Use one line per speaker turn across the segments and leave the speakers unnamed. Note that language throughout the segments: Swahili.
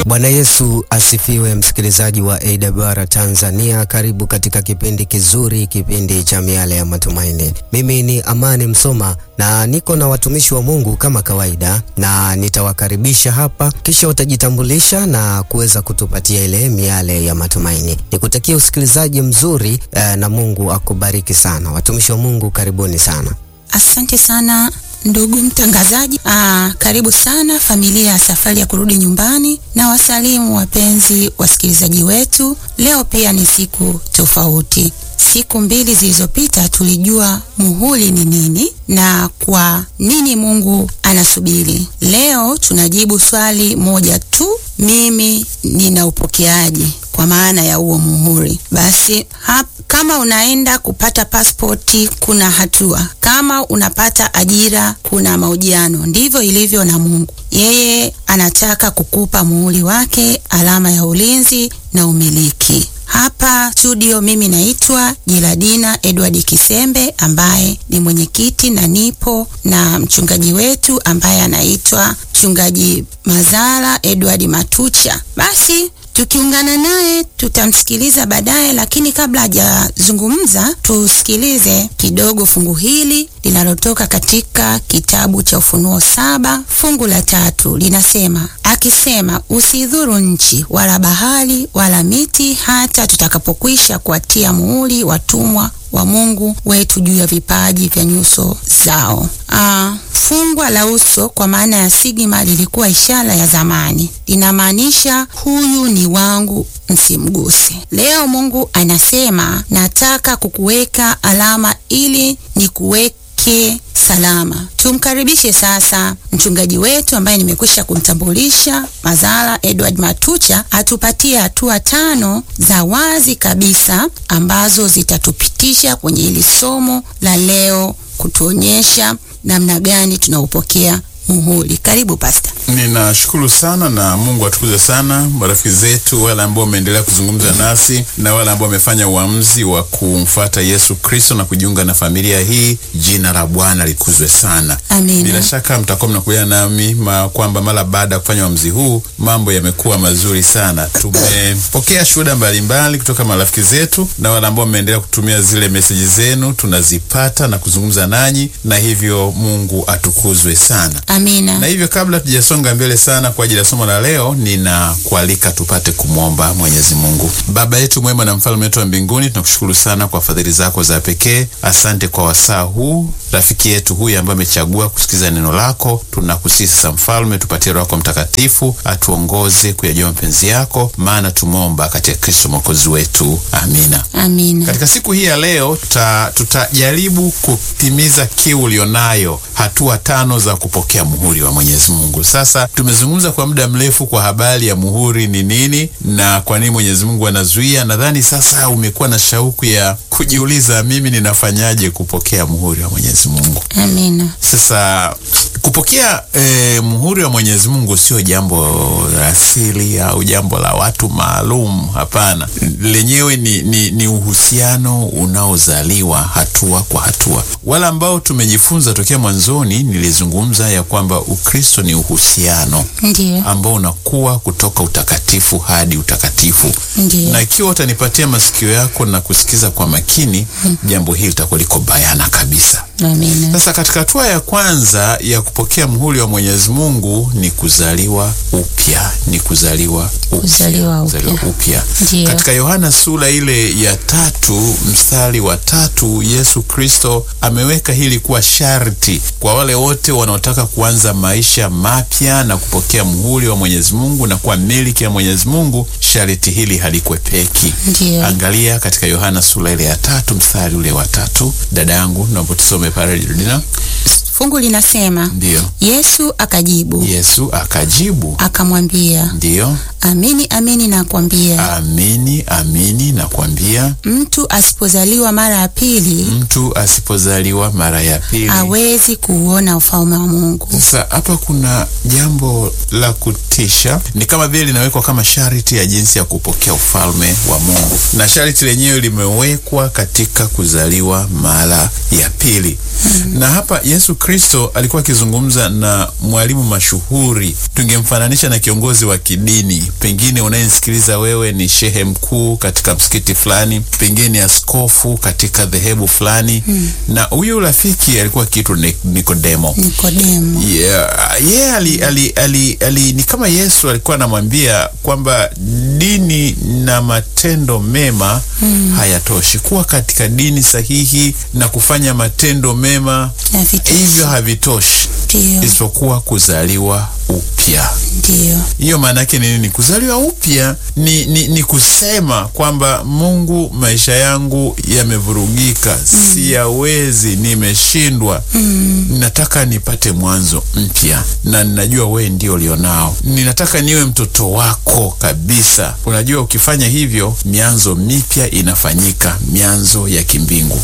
Bwana Yesu asifiwe, msikilizaji wa AWR Tanzania, karibu katika kipindi kizuri, kipindi cha miale ya matumaini. Mimi ni Amani Msoma na niko na watumishi wa Mungu kama kawaida, na nitawakaribisha hapa, kisha watajitambulisha na kuweza kutupatia ile miale ya matumaini. Nikutakia usikilizaji mzuri eh, na Mungu akubariki sana. Watumishi wa Mungu, karibuni sana.
Asante sana ndugu mtangazaji. Aa, karibu sana familia ya safari ya kurudi nyumbani, na wasalimu wapenzi wasikilizaji wetu. Leo pia ni siku tofauti. Siku mbili zilizopita tulijua muhuri ni nini na kwa nini Mungu anasubiri. Leo tunajibu swali moja tu, mimi ninaupokeaje kwa maana ya huo muhuri. Basi hap, kama unaenda kupata pasipoti kuna hatua, kama unapata ajira kuna mahojiano. Ndivyo ilivyo na Mungu, yeye anataka kukupa muhuri wake, alama ya ulinzi na umiliki. Hapa studio mimi naitwa Jiladina Edward Kisembe ambaye ni mwenyekiti na nipo na mchungaji wetu ambaye anaitwa mchungaji Mazara Edward Matucha. Basi tukiungana naye tutamsikiliza baadaye, lakini kabla hajazungumza tusikilize kidogo fungu hili linalotoka katika kitabu cha Ufunuo saba fungu la tatu linasema, akisema usidhuru nchi wala bahari wala miti, hata tutakapokwisha kuwatia muhuri watumwa wa Mungu wetu juu ya vipaji vya nyuso zao. Ah, fungwa la uso kwa maana ya sigma lilikuwa ishara ya zamani, linamaanisha huyu ni wangu, msimguse. Leo Mungu anasema nataka kukuweka alama ili nikuweke salama. Tumkaribishe sasa mchungaji wetu ambaye nimekwisha kumtambulisha, Mazara Edward Matucha, atupatie hatua tano za wazi kabisa ambazo zitatupitisha kwenye hili somo la leo, kutuonyesha namna gani tunaupokea muhuri. Karibu Pasta.
Ninashukuru sana na Mungu atukuze sana marafiki zetu, wale ambao wameendelea kuzungumza nasi na wale ambao wamefanya uamuzi wa kumfuata Yesu Kristo na kujiunga na familia hii. Jina la Bwana likuzwe sana.
Amina.
Bila shaka mtakuwa mnakubaliana nami ma kwamba mara baada ya kufanya uamuzi huu mambo yamekuwa mazuri sana. Tumepokea shuhuda mbalimbali kutoka marafiki zetu na wale ambao wameendelea kutumia zile meseji zenu, tunazipata na kuzungumza nanyi, na hivyo Mungu atukuzwe sana.
Amina.
Na hivyo kabla tujasonga mbele sana kwa ajili ya somo la leo, ninakualika tupate kumwomba Mwenyezi Mungu. Baba yetu mwema na mfalme wetu wa mbinguni, tunakushukuru sana kwa fadhili zako za pekee. Asante kwa wasaa huu, rafiki yetu huyu ambaye amechagua kusikiza neno lako. Tunakusihi sasa, Mfalme, tupatie Roho yako Mtakatifu atuongoze kuyajua mapenzi yako, maana tumeomba katika Kristo mwokozi wetu, amina.
Amina.
Katika siku hii ya leo tuta, tutajaribu kutimiza kiu ulionayo, hatua tano za kupokea muhuri wa Mwenyezi Mungu. Sasa tumezungumza kwa muda mrefu kwa habari ya muhuri ni nini na kwa nini Mwenyezi Mungu anazuia. Nadhani sasa umekuwa na shauku ya kujiuliza, mimi ninafanyaje kupokea muhuri wa Mwenyezi Mungu?
Amina.
Sasa kupokea eh, muhuri wa Mwenyezi Mungu sio jambo la asili au jambo la watu maalum. Hapana, lenyewe ni, ni, ni uhusiano unaozaliwa hatua kwa hatua. Wale ambao tumejifunza tokea mwanzoni, nilizungumza ya kwamba Ukristo ni uhusiano
Ndiyo.
ambao unakuwa kutoka utakatifu hadi utakatifu
Ndiyo.
na ikiwa utanipatia masikio yako na kusikiza kwa makini, jambo hili litakuwa liko bayana kabisa.
Amina.
Sasa katika hatua ya kwanza ya kupokea muhuri wa Mwenyezi Mungu ni kuzaliwa upya, ni kuzaliwa upya,
Kuzaliwa upya.
kuzaliwa upya.
Ndiyo.
Katika Yohana sura ile ya tatu mstari wa tatu Yesu Kristo ameweka hili kuwa sharti kwa wale wote wanaotaka kuanza maisha mapya na kupokea muhuri wa Mwenyezi Mungu na kuwa miliki ya Mwenyezi Mungu. Sharti hili halikwepeki.
Ndiyo.
Angalia katika Yohana sura ile ya tatu mstari ule wa tatu. Dada yangu, naomba tusome pale Judina.
Fungu linasema
Ndiyo.
Yesu akajibu
Yesu akajibu,
akamwambia,
ndiyo,
amini amini nakwambia,
amini amini nakwambia,
mtu asipozaliwa mara ya pili
mtu asipozaliwa mara ya pili.
hawezi kuuona ufalme wa Mungu.
Sasa hapa kuna jambo la kutisha, ni kama vile linawekwa kama sharti ya jinsi ya kupokea ufalme wa Mungu, na sharti lenyewe limewekwa katika kuzaliwa mara ya pili. Na hapa Yesu Kristo alikuwa akizungumza na mwalimu mashuhuri, tungemfananisha na kiongozi wa kidini fulani, pengine unayenisikiliza wewe ni shehe mkuu katika msikiti fulani, pengine ni askofu katika dhehebu fulani na huyu rafiki alikuwa akiitwa Ni- Nikodemo.
Nikodemo.
Yeah, yeah, ali, ali, ali, ali, ni kama Yesu alikuwa anamwambia kwamba dini na matendo mema hayatoshi. Kuwa katika dini sahihi na kufanya matendo mema
Havitoshi.
hivyo havitoshi,
Ndio,
isipokuwa kuzaliwa upya.
ndio,
Hiyo maana yake ni nini? Kuzaliwa upya ni, ni, ni kusema kwamba Mungu, maisha yangu yamevurugika, siyawezi, nimeshindwa, ninataka nipate mwanzo mpya, na ninajua wewe ndio ulionao. Ninataka niwe mtoto wako kabisa. Unajua, ukifanya hivyo, mianzo mipya inafanyika, mianzo ya kimbingu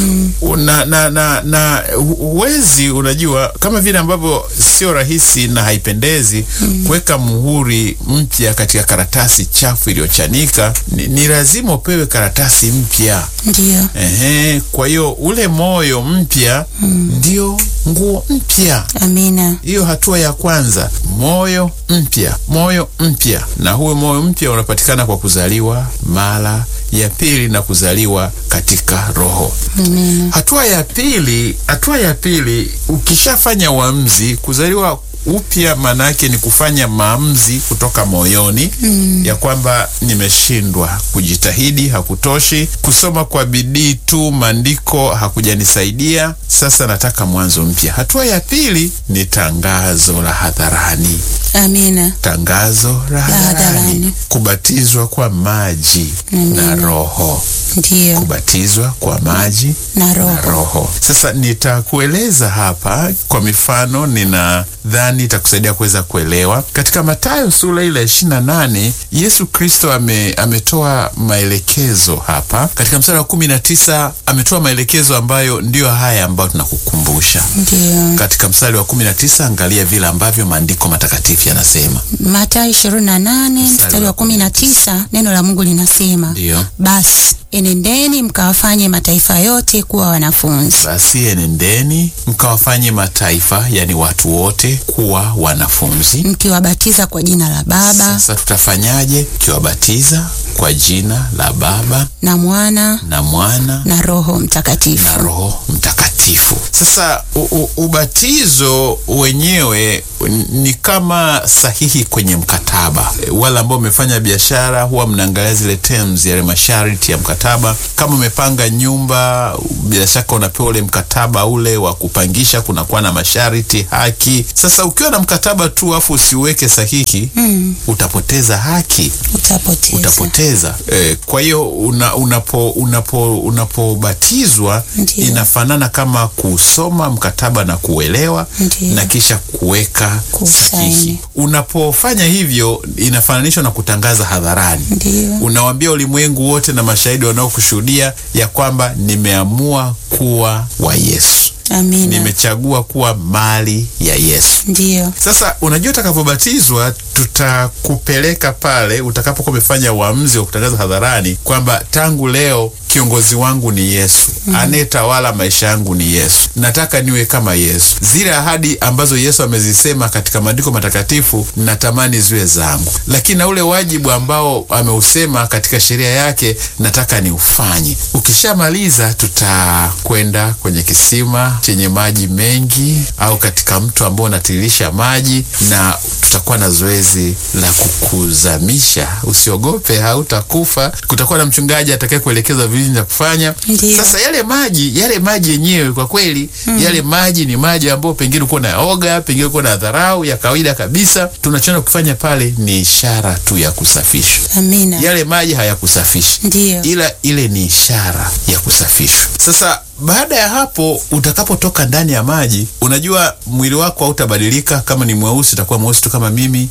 na, na, na, na hu- huwezi unajua, kama vile ambavyo sio rahisi na haipendezi kuweka muhuri mpya katika karatasi chafu iliyochanika, ni, ni lazima upewe karatasi mpya.
ndio.
Ehe, kwa hiyo ule moyo mpya ndio nguo mpya.
Amina.
Hiyo hatua ya kwanza, moyo mpya, moyo mpya. Na huyo moyo mpya unapatikana kwa kuzaliwa mara ya pili na kuzaliwa katika Roho.
Amina.
Hatua ya pili, hatua ya pili, ukishafanya uamuzi kuzaliwa upya, maana yake ni kufanya maamuzi kutoka moyoni ya kwamba nimeshindwa, kujitahidi hakutoshi, kusoma kwa bidii tu maandiko hakujanisaidia, sasa nataka mwanzo mpya. Hatua ya pili ni tangazo la hadharani
Amina.
tangazo la hadharani,
hadharani.
kubatizwa kwa maji na Roho,
Ndio,
kubatizwa kwa maji
na
na
roho.
Roho. Sasa nitakueleza hapa kwa mifano, ninadhani itakusaidia kuweza kuelewa. Katika Mathayo sura ile ishirini na nane Yesu Kristo ame, ametoa maelekezo hapa katika mstari wa kumi na tisa ametoa maelekezo ambayo ndiyo haya ambayo tunakukumbusha
Ndio.
katika mstari wa kumi na tisa Angalia vile ambavyo maandiko matakatifu yanasema.
Mathayo 28 mstari wa 19, neno la Mungu linasema,
Ndiyo.
basi enendeni mkawafanye mataifa yote kuwa wanafunzi,
Basi enendeni mkawafanye mataifa, yani watu wote, kuwa wanafunzi.
mkiwabatiza kwa jina la Baba
Sasa tutafanyaje? Ukiwabatiza kwa jina la Baba
na Mwana
na Mwana
na Roho Mtakatifu.
na Roho Mtakatifu. Sasa u, u, ubatizo wenyewe ni kama sahihi kwenye mkataba. E, Wale ambao wamefanya biashara huwa mnaangalia zile terms, yale masharti ya mkataba. Kama umepanga nyumba, bila shaka unapewa ule mkataba ule wa kupangisha, kunakuwa na masharti, haki. Sasa ukiwa na mkataba tu afu usiweke sahihi, utapoteza haki
Utapoteza.
utapoteza. Eh, kwa hiyo una, unapo unapo unapobatizwa
Ndiyo.
inafanana kama kusoma mkataba na kuelewa
Ndiyo.
na kisha kuweka
Kusaini.
sahihi. Unapofanya hivyo inafananishwa na kutangaza hadharani.
Ndio.
Unawaambia ulimwengu wote na mashahidi wanaokushuhudia ya kwamba nimeamua kuwa wa Yesu,
Amina.
nimechagua kuwa mali ya Yesu.
Ndio.
Sasa unajua, utakavyobatizwa tutakupeleka pale utakapokuwa umefanya uamuzi wa kutangaza hadharani kwamba tangu leo kiongozi wangu ni Yesu, anayetawala maisha yangu ni Yesu, nataka niwe kama Yesu. Zile ahadi ambazo Yesu amezisema katika maandiko matakatifu natamani ziwe zangu, lakini na ule wajibu ambao ameusema katika sheria yake nataka niufanye. Ukishamaliza tutakwenda kwenye kisima chenye maji mengi au katika mto ambao unatiririsha maji, na tutakuwa na zoezi la kukuzamisha. Usiogope, hautakufa. Kutakuwa na mchungaji atakaye kuelekeza vile vya kufanya.
Ndiyo.
Sasa yale maji yale maji yenyewe kwa kweli yale maji ni maji ambayo pengine uko na oga, pengine uko na dharau ya kawaida kabisa. Tunachoenda kufanya pale ni ishara tu ya kusafishwa.
Amina.
Yale maji hayakusafishi
Ndio.
ila ile ni ishara ya kusafishwa. Sasa baada ya hapo, utakapotoka ndani ya maji, unajua mwili wako hautabadilika. Kama ni mweusi, utakuwa mweusi tu kama mimi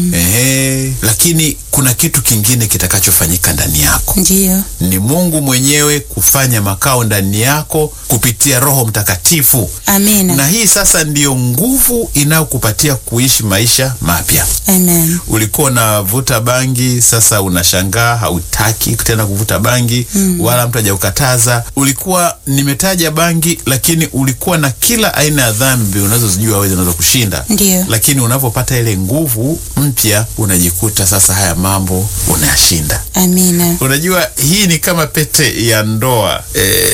ehe, lakini kuna kitu kingine kitakachofanyika ndani yako
Ndio.
ni Mungu mwenyewe kufanya makao ndani yako kupitia Roho Mtakatifu,
Amina.
na hii sasa ndiyo nguvu inayokupatia kuishi maisha mapya.
Amen.
Ulikuwa unavuta bangi, sasa unashangaa hautaki tena kuvuta bangi, wala mtu hajakukataza. Ulikuwa nime umetaja bangi, lakini ulikuwa na kila aina ya dhambi unazozijua wewe zinaweza kushinda.
Ndiyo.
Lakini unapopata ile nguvu mpya, unajikuta sasa haya mambo unayashinda.
Amina.
Unajua, hii ni kama pete ya ndoa. E,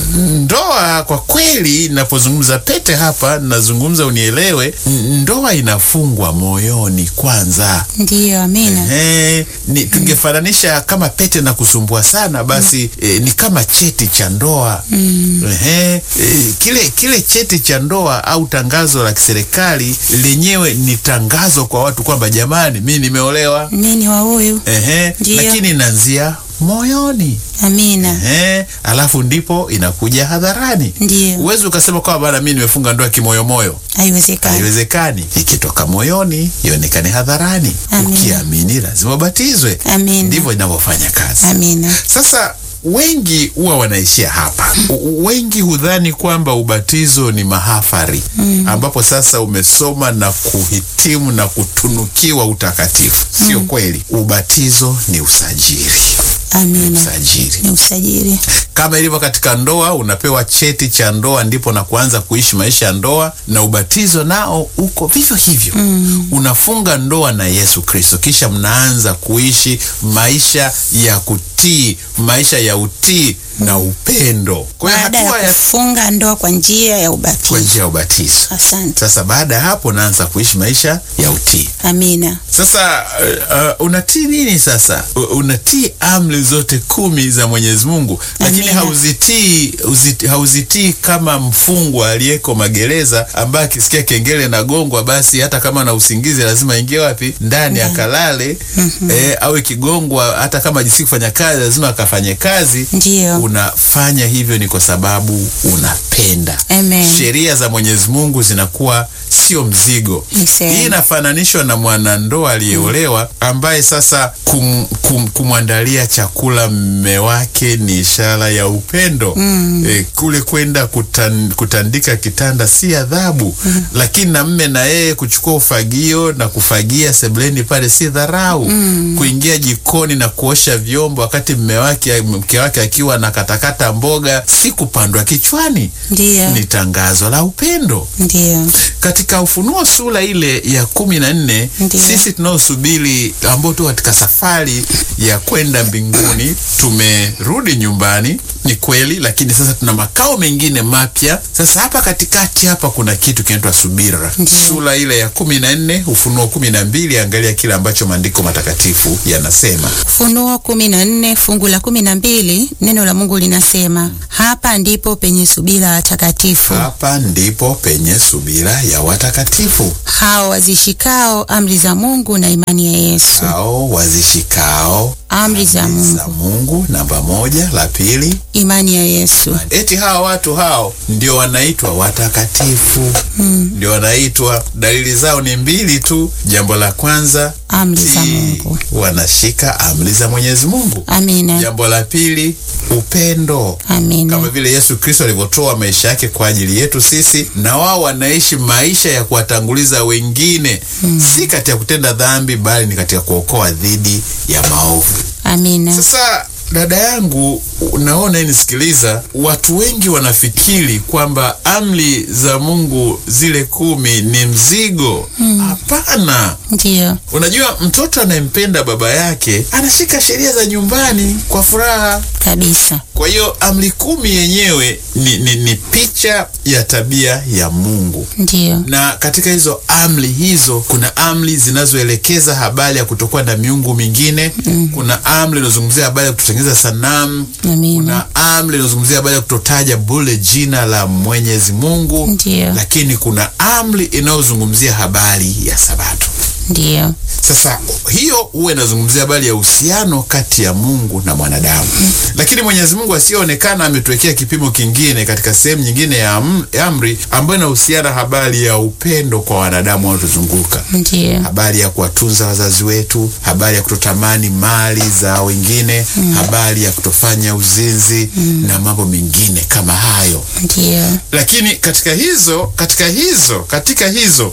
ndoa kwa kweli, napozungumza pete hapa, nazungumza unielewe, n- ndoa inafungwa moyoni kwanza.
Ndiyo, amina.
Ehe, ni tungefananisha kama pete na kusumbua sana basi eh, ni kama cheti cha ndoa Ehe, eh, kile kile cheti cha ndoa au tangazo la kiserikali lenyewe ni tangazo kwa watu kwamba jamani, mi nimeolewa.
Nini wa huyu?
Ehe,
Ndiyo.
lakini inaanzia moyoni.
Amina.
Ehe, alafu ndipo inakuja hadharani.
Ndiyo.
Uwezi ukasema kwamba bana, mi nimefunga ndoa kimoyomoyo.
Haiwezekani.
Haiwezekani. Ikitoka moyoni ionekane hadharani.
Amina.
Ukiamini lazima ubatizwe.
Amina.
Ndivyo inavyofanya kazi.
Amina.
Sasa wengi huwa wanaishia hapa. U- Wengi hudhani kwamba ubatizo ni mahafari ambapo sasa umesoma na kuhitimu na kutunukiwa utakatifu. Sio kweli. Ubatizo ni usajili.
Amina.
Usajili
Ni usajili.
kama ilivyo katika ndoa, unapewa cheti cha ndoa ndipo na kuanza kuishi maisha ya ndoa, na ubatizo nao uko vivyo hivyo. Unafunga ndoa na Yesu Kristo, kisha mnaanza kuishi maisha ya kutii, maisha ya utii na upendo. Kwa hiyo
Baada ya
hatua ya
kufunga ndoa kwa njia ya
kwa
ubatizo.
njia ya ubatizo.
Asante.
Sasa baada ya hapo unaanza kuishi maisha ya utii.
Amina.
Sasa uh, uh, unatii nini sasa? U- Unatii amri zote kumi za Mwenyezi Mungu, lakini
Amina.
hauzitii uziti, hauzitii kama mfungwa aliyeko magereza ambaye akisikia kengele na gongwa, basi hata kama na usingizi lazima aingie wapi? Ndani akalale. Eh, au ikigongwa, hata kama jisi kufanya kazi lazima akafanye kazi.
Ndiyo.
Unafanya hivyo ni kwa sababu unapenda.
Amen.
Sheria za Mwenyezi Mungu zinakuwa sio mzigo.
Ni sehemu.
Hii inafananishwa na mwanandoa aliyeolewa ambaye sasa kum, kum, kumwandalia chakula mme wake ni ishara ya upendo. E, kule kwenda kutan, kutandika kitanda si adhabu, lakini na mme na yeye kuchukua ufagio na kufagia sebuleni pale si dharau. Kuingia jikoni na kuosha vyombo wakati mme wake mke wake akiwa na katakata mboga si kupandwa kichwani,
Ndiyo.
ni tangazo la upendo.
Ndiyo.
Katika Ufunuo sura ile ya kumi na nne
Ndiyo.
sisi tunaosubiri ambao tu katika safari ya kwenda mbinguni tumerudi nyumbani, ni kweli, lakini sasa tuna makao mengine mapya. Sasa hapa katikati hapa kuna kitu kinaitwa subira.
Ndiyo.
Sura ile ya kumi na nne Ufunuo kumi na mbili angalia kile ambacho maandiko matakatifu yanasema.
Ufunuo kumi na nne fungu la kumi na mbili neno la Mungu linasema hapa ndipo penye subira watakatifu
Hapa ndipo penye subira ya watakatifu
hao wazishikao amri za Mungu na imani ya Yesu.
hao wazishikao
Amri za
za
Mungu,
Mungu. Namba moja. La pili,
imani ya Yesu.
eti hawa watu hao ndio wanaitwa watakatifu, ndio wanaitwa. Dalili zao ni mbili tu. Jambo la kwanza,
Amri za
tii,
Mungu.
wanashika amri za Mwenyezi Mungu.
Amina.
Jambo la pili, upendo kama
Amina.
vile Yesu Kristo alivyotoa maisha yake kwa ajili yetu sisi, na wao wanaishi maisha ya kuwatanguliza wengine, si katika kutenda dhambi, bali ni katika kuokoa dhidi ya maovu.
Amina.
Sasa dada yangu, naona nisikiliza, watu wengi wanafikiri kwamba amri za Mungu zile kumi ni mzigo. Hapana.
Ndiyo.
Unajua, mtoto anayempenda baba yake anashika sheria za nyumbani kwa furaha.
Kabisa.
Kwa hiyo amri kumi yenyewe ni, ni, ni picha ya tabia ya Mungu
Ndiyo.
na katika hizo amri hizo kuna amri zinazoelekeza habari ya kutokuwa na miungu mingine. Kuna amri inayozungumzia habari ya kutotengeneza sanamu.
Amina.
Kuna amri inayozungumzia habari ya kutotaja bure jina la Mwenyezi Mungu.
Ndiyo.
Lakini kuna amri inayozungumzia habari ya Sabato.
Ndiyo.
Sasa hiyo huwa inazungumzia habari ya uhusiano kati ya Mungu na mwanadamu, lakini Mwenyezi Mungu asiyeonekana ametuwekea kipimo kingine katika sehemu nyingine ya am- ya amri ambayo inahusiana habari ya upendo kwa wanadamu wanaotuzunguka
Ndiyo.
habari ya kuwatunza wazazi wetu, habari ya kutotamani mali za wengine, habari ya kutofanya uzinzi na mambo mengine kama hayo.
Ndiyo.
Lakini katika hizo katika hizo katika hizo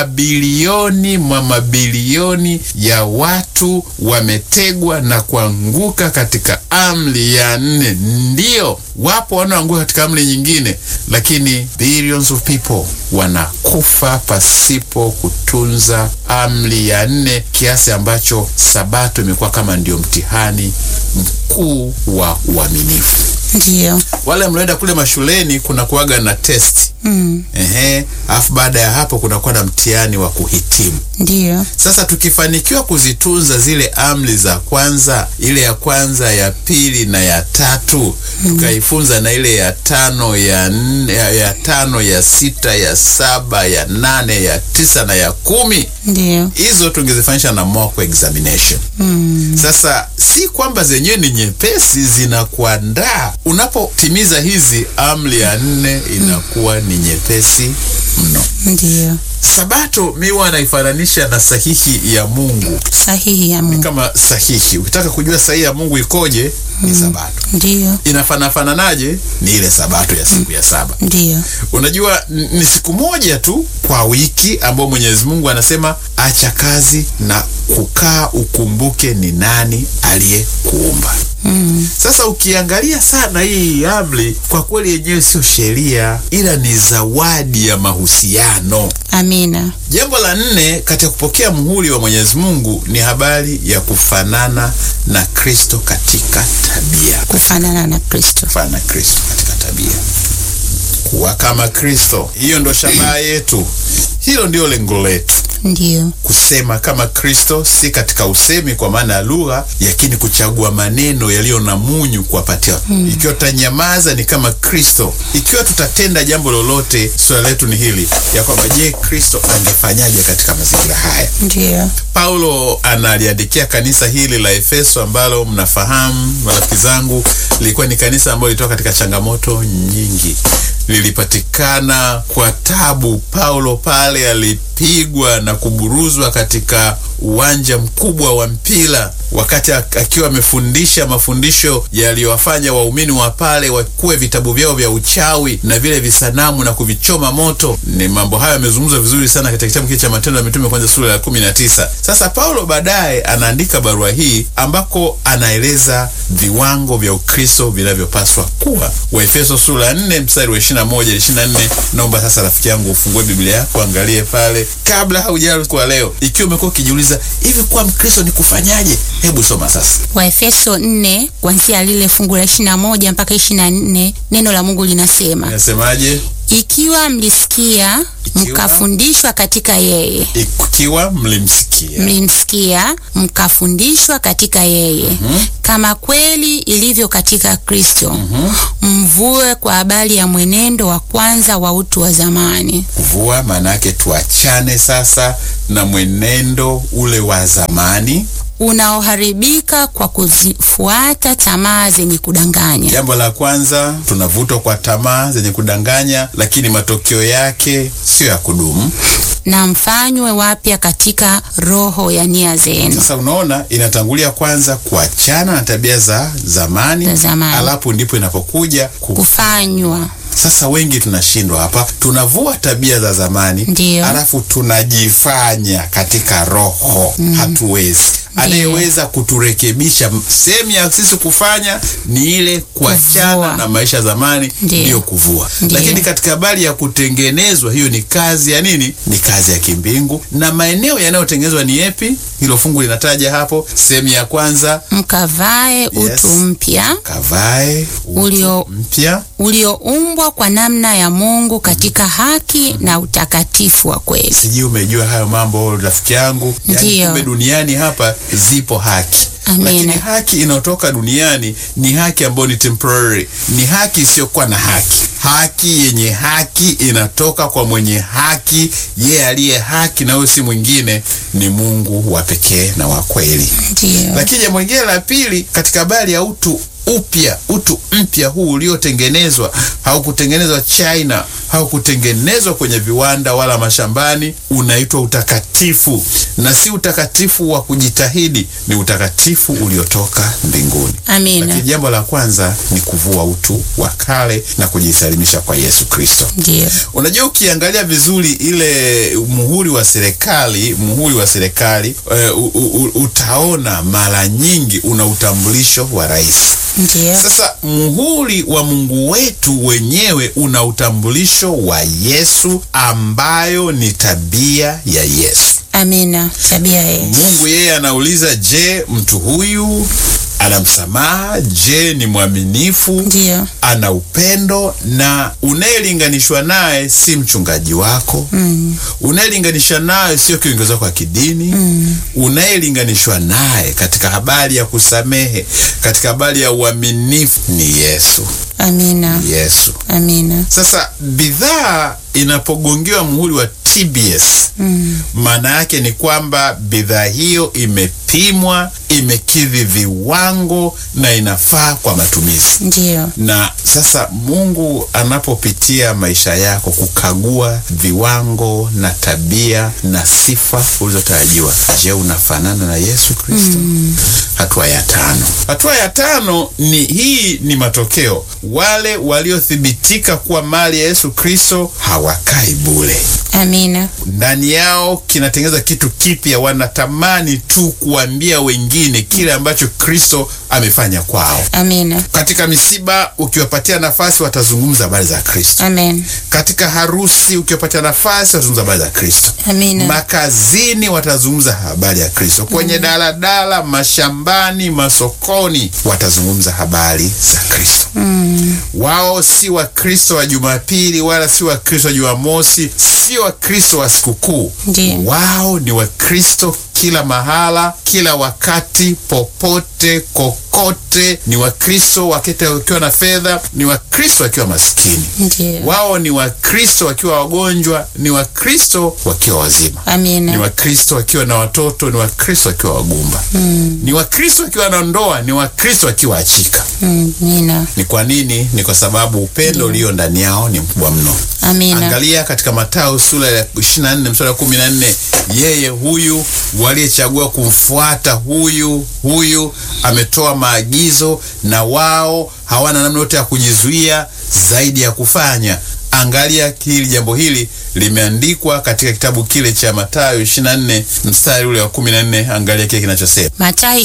mabilioni mwa mabilioni ya watu wametegwa na kuanguka katika amri ya nne, ndio wapo wanaoanguka katika amri nyingine, lakini billions of people wanakufa pasipo kutunza amri ya nne, kiasi ambacho sabato imekuwa kama ndio mtihani mkuu wa uaminifu.
Ndiyo.
Wale mnaenda kule mashuleni kuna kuwaga na test
Mm.
ehe, alafu baada ya hapo kunakuwa na mtihani wa kuhitimu.
Ndiyo.
Sasa tukifanikiwa kuzitunza zile amri za kwanza, ile ya kwanza, ya pili na ya tatu, tukaifunza na ile ya tano, ya, nne, ya, ya tano, ya sita, ya saba, ya nane, ya tisa na ya kumi,
Ndiyo.
hizo tungezifanyisha na mock examination. Sasa si kwamba zenyewe ni nyepesi, zinakuandaa unapotimiza hizi amri ya nne, inakuwa ni nyepesi mno.
Ndiyo.
Sabato mi huwa naifananisha na sahihi ya Mungu
Sahihi ya Mungu.
kama sahihi. Ukitaka kujua sahihi ya Mungu ikoje, ni Sabato.
Ndiyo.
Inafanafananaje? Ni ile Sabato ya siku ya saba.
Ndiyo.
Unajua n- ni siku moja tu kwa wiki ambayo Mwenyezi Mungu anasema acha kazi na kukaa ukumbuke ni nani aliyekuumba.
Mm.
Sasa ukiangalia sana hii amri, kwa kweli yenyewe sio sheria, ila ni zawadi ya mahusiano.
Amina.
Jambo la nne katika kupokea muhuri wa Mwenyezi Mungu ni habari ya kufanana na Kristo katika tabia.
Kufanana na Kristo.
Kufanana na Kristo katika tabia, kuwa kama Kristo. Hiyo ndo shabaha yetu, hilo ndio lengo letu,
Ndiyo.
kusema kama Kristo, si katika usemi kwa maana ya lugha, lakini kuchagua maneno yaliyo na munyu kuwapatia. Ikiwa tutanyamaza ni kama Kristo. Ikiwa tutatenda jambo lolote, swala letu ni hili ya kwamba, je, Kristo angefanyaje katika mazingira haya?
Ndiyo.
Paulo analiandikia kanisa hili la Efeso ambalo mnafahamu marafiki zangu, lilikuwa ni kanisa ambalo lilitoka katika changamoto nyingi, lilipatikana kwa tabu. Paulo pale alipigwa na kuburuzwa katika uwanja mkubwa wa mpira wakati ak- akiwa amefundisha mafundisho yaliyowafanya waumini wa pale wakuwe vitabu vyao vya uchawi na vile visanamu na kuvichoma moto. Ni mambo hayo yamezungumzwa vizuri sana katika kitabu kile cha Matendo ya Mitume kwanza sura ya kumi na tisa. Sasa Paulo baadaye anaandika barua hii ambako anaeleza viwango vya Ukristo vinavyopaswa kuwa. Waefeso sura ya 4 mstari wa 21 24. Naomba sasa rafiki yangu ufungue Biblia yako angalie pale kabla haujala kwa leo. Ikiwa umekuwa ukijiuliza hivi kuwa Mkristo ni kufanyaje? Hebu soma sasa.
Waefeso 4 kuanzia lile fungu la 21 mpaka 24, neno la Mungu linasema
Inasemaje?
ikiwa mlisikia
Ikiwa-
mkafundishwa katika yeye
Ikiwa mlimsikia
mlimsikia mkafundishwa katika yeye kama kweli ilivyo katika Kristo mvue kwa habari ya mwenendo wa kwanza wa utu wa zamani
kuvua, maana yake tuachane sasa na mwenendo ule wa zamani.
unaoharibika kwa kuzifuata tamaa zenye kudanganya
Jambo la kwanza, tunavutwa kwa tamaa zenye kudanganya, lakini matokeo yake sio ya kudumu.
na mfanywe wapya katika roho ya nia zenu
Sasa unaona, inatangulia kwanza kuachana na tabia za zamani,
Za zamani.
alafu ndipo inapokuja ku
kufanywa
Sasa wengi tunashindwa hapa, tunavua tabia za zamani
Ndiyo.
alafu tunajifanya katika roho. Hatuwezi. Anayeweza kuturekebisha sehemu ya sisi kufanya ni ile kuachana
Kuvua.
na maisha ya zamani,
Ndiyo.
ndiyo kuvua.
Ndiyo.
Lakini katika habari ya kutengenezwa, hiyo ni kazi ya nini? Ni kazi ya kimbingu. Na maeneo yanayotengenezwa ni yepi? Hilo fungu linataja hapo, sehemu ya kwanza,
mkavae utu mpya
kavae utu
Ulio-
mpya
ulioumbwa kwa namna ya Mungu katika haki na utakatifu wa kweli.
Sijui umejua hayo mambo rafiki yangu. Yani
Ndiyo.
kumbe duniani hapa zipo haki
Amina.
lakini haki inayotoka duniani ni haki ambayo ni temporary, ni haki isiyokuwa na haki. Haki yenye haki inatoka kwa mwenye haki, yeye aliye haki, na huyo si mwingine, ni Mungu wa pekee na wa kweli.
Ndiyo.
Lakini jambo lingine la pili katika habari ya utu upya, utu mpya huu uliotengenezwa, haukutengenezwa China, haukutengenezwa kwenye viwanda wala mashambani, unaitwa utakatifu, na si utakatifu wa kujitahidi, ni utakatifu uliotoka mbinguni.
Amina.
Lakini jambo la kwanza ni kuvua utu wa kale na kujisalimisha kwa Yesu Kristo.
Ndiyo.
Unajua, ukiangalia vizuri ile muhuri wa serikali, muhuri wa serikali e, u, u, utaona mara nyingi una utambulisho wa rais
Ndiyo.
Sasa muhuri wa Mungu wetu wenyewe una utambulisho wa Yesu, ambayo ni tabia ya Yesu.
Amina. Tabia ya Yesu.
Mungu yeye anauliza, je, mtu huyu ana msamaha? Je, ni mwaminifu?
Ndiyo.
ana upendo na unayelinganishwa naye si mchungaji wako mm. unayelinganisha naye sio kiongozi wako wa kidini mm. unayelinganishwa naye katika habari ya kusamehe katika habari ya uaminifu ni Yesu
Amina.
Yesu
Amina.
sasa bidhaa inapogongewa muhuri wa TBS maana yake ni kwamba bidhaa hiyo imepimwa, imekidhi viwango na inafaa kwa matumizi.
Ndiyo.
Na sasa Mungu anapopitia maisha yako kukagua viwango na tabia na sifa ulizotarajiwa, je, unafanana na Yesu Kristo? Hatua ya tano. Hatua ya tano ni hii, ni matokeo. Wale waliothibitika kuwa mali ya Yesu Kristo hawakai bure
Amina.
ndani yao kinatengeneza kitu kipya. Wanatamani tu kuambia wengine kile ambacho Kristo amefanya kwao.
Amina.
Katika misiba, ukiwapatia nafasi, watazungumza habari za Kristo.
Amen.
Katika harusi, ukiwapatia nafasi, watazungumza habari za Kristo.
Amina.
Makazini, watazungumza habari ya Kristo. Kwenye daladala, mashambani, masokoni, watazungumza habari za Kristo. Wao si Wakristo wa Jumapili wala si Wakristo wa Jumamosi, sio Wakristo wa sikukuu.
Ndiyo.
Wao ni Wakristo kila mahala, kila wakati, popote, kokote. Ni Wakristo wakete wakiwa na fedha, ni Wakristo wakiwa maskini.
Ndiyo.
Wao ni Wakristo wakiwa wagonjwa, ni Wakristo wakiwa wazima ni
Amina.
Wakristo wakiwa na watoto, ni Wakristo wakiwa wagumba ni Wakristo wakiwa na ndoa, ni Wakristo wakiwa achika.
Amina.
Ni kwa nini? Ni kwa sababu upendo ulio ndani yao ni mkubwa mno.
Amina.
Angalia katika Mathayo sura ya 24 mstari wa 14, yeye huyu waliyechagua kumfuata huyu huyu ametoa maagizo, na wao hawana namna yote ya kujizuia zaidi ya kufanya. Angalia hili jambo hili limeandikwa katika kitabu kile cha Mathayo 24 mstari ule wa 14. Angalia kile kinachosema,
Mathayo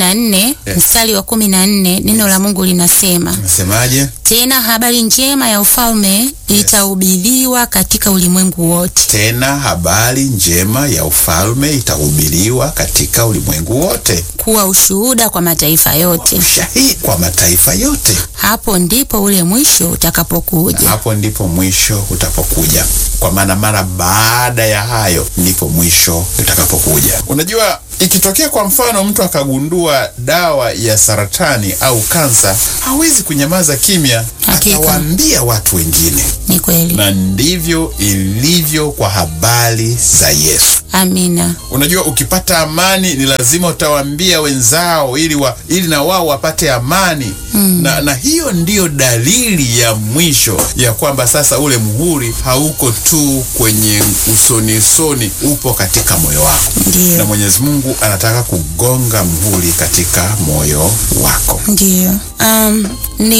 24 mstari wa 14, neno la Mungu linasema
nasemaje?
tena habari njema ya ufalme itahubiriwa katika ulimwengu wote,
Tena habari njema ya ufalme itahubiriwa katika ulimwengu wote,
kuwa ushuhuda kwa mataifa yote.
ushahidi kwa mataifa yote.
Hapo ndipo ule mwisho utakapokuja.
Hapo ndipo mwisho utapokuja, kwa maana mara baada ya hayo ndipo mwisho utakapokuja. Unajua, ikitokea kwa mfano mtu akagundua dawa ya saratani au kansa, hawezi kunyamaza kimya,
Hakika.
atawaambia watu wengine,
Ni kweli.
na ndivyo ilivyo kwa habari za Yesu.
Amina.
Unajua, ukipata amani ni lazima utawaambia wenzao ili, wa, ili na wao wapate amani na, na hiyo ndiyo dalili ya mwisho ya kwamba sasa ule muhuri hauko tu kwenye usoni usoni, upo katika moyo wako, na
Ndiyo.
Mwenyezi Mungu anataka kugonga muhuri katika moyo wako.
Ndiyo. Um,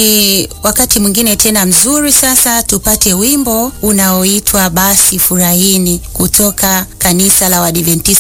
ni wakati mwingine tena mzuri sasa tupate wimbo unaoitwa basi furahini kutoka kanisa la Waadventista